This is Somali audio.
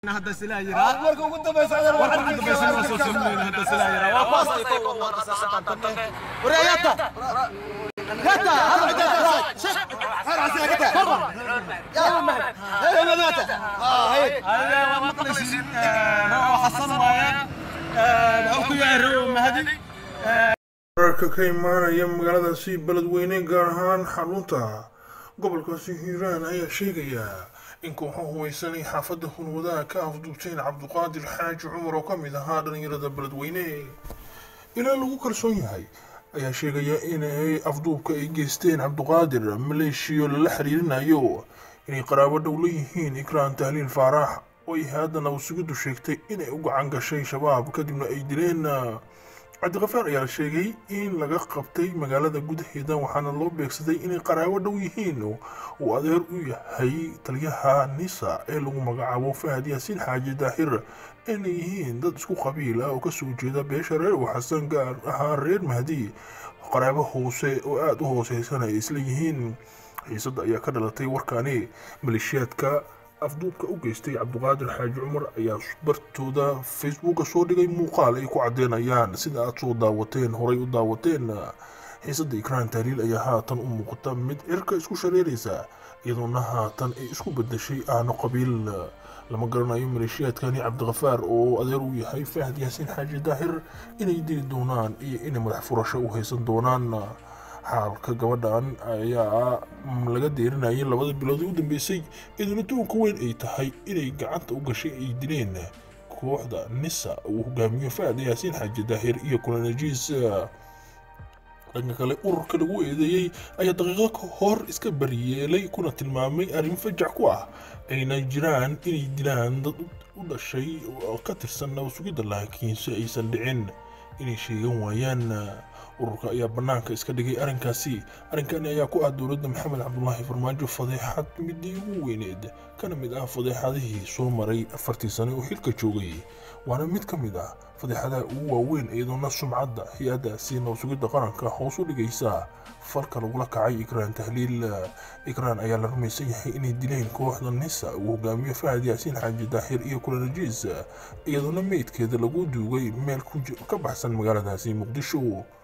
hadda silaa yiraa marka ugu dambaysa adeer warka ugu dambaysa waa soo sameeyay hadda silaa yiraa waa baas ay ku wada saaqatan warayata yata hal cidda shaq har asiga kata ya ma hay madata ah hay هذا ما مقلسين روح حسن وايان wuxuu ku yahay row mahdi wararka ka imaanaya magaaladaasi beledweyne gaar ahaan xarunta gobolkaasi hiiraan ayaa sheegaya in kooxo hubaysanay xaafadda hunwadaha ka afduubteen cabduqaadir xaaji cumar oo ka mid ahaa dhallinyarada beledweyne ilaa lagu kalsoon yahay ayaa sheegaya inay afduubka ay geysteen cabduqaadir maleeshiyo lala xiriirinayo inay qaraabo dhow leeyihiin ikraan tahliil faarax oo ay haddana usugidu sheegtay inay u gacan gashay shabaab kadibna ay dileen cabdiqafaar ayaa sheegay in laga qabtay magaalada gudaheeda waxaana loo beegsaday inay qaraabo dhow yihiin uu adeer u yahay taliyaha nisa ee lagu magacaabo fahad yaasiin xaaji daahir inay yihiin dad isku qabiila oo kasoo jeeda beesha reer uu xasan gaar ahaan reer mahdi qaraabo hoose oo aada u hooseysan ay isla yihiin xiisada ayaa ka dhalatay warkaani maleeshiyaadka afduubka u geystay cabduqaadir xaaji cumar ayaa bartooda facebooka soo dhigay muuqaal ay ku cadeynayaan sida aad soo daawateen horay u daawateen xiisada ikraan tahliil ayaa haatan u muuqata mid cirka isku shareeraysa iyadoona haatan ay isku bedeshay aano qabiil lama garanayo maleeshiyaadkani cabdiqafaar oo adeer u yahay fahad yaasiin xaaji daahir inay dili doonaan iyo inay madax furasho u haysan doonaan xaalka gabadhan ayaa laga deerinayay labada bilood ee u dambeysay iyaduna toonka weyn ay tahay inay gacanta u gashay ay dileen kooxda nisa uu hogaamiyo fahad yaasiin xaaji daahir iyo kulanajiis dhanka kale ururka lagu eedeeyey ayaa daqiiqado ka hor iska bariyeelay kuna tilmaamay arrin fajac ku ah ayna jiraan inay dilaan dad u dhashay oo ka tirsan nabasugidda laakiinse aysan dhicin inay sheegan waayaan ururka ayaa bannaanka iska dhigay arrinkaasi arrinkani ayaa ku ah dowladda maxamed cabdulaahi farmaajo fadeexad midii ugu weyneed kana mid ah fadeexadihii soo maray afartii sane oo xilka joogay waana mid ka mid ah fadeexadaha ugu waaweyn iyadoona sumcadda hay-addaasi nabasugidda qaranka hoos u dhigaysa falka lagula kacay ikraan tahliil ikraan ayaa la rumaysan yahay inay dileen kooxda nisa uu hogaamiyo fahad yaasiin xaaji daahir iyo kulanajiis iyadoona meydkeeda lagu duugay meel ka baxsan magaaladaasi muqdisho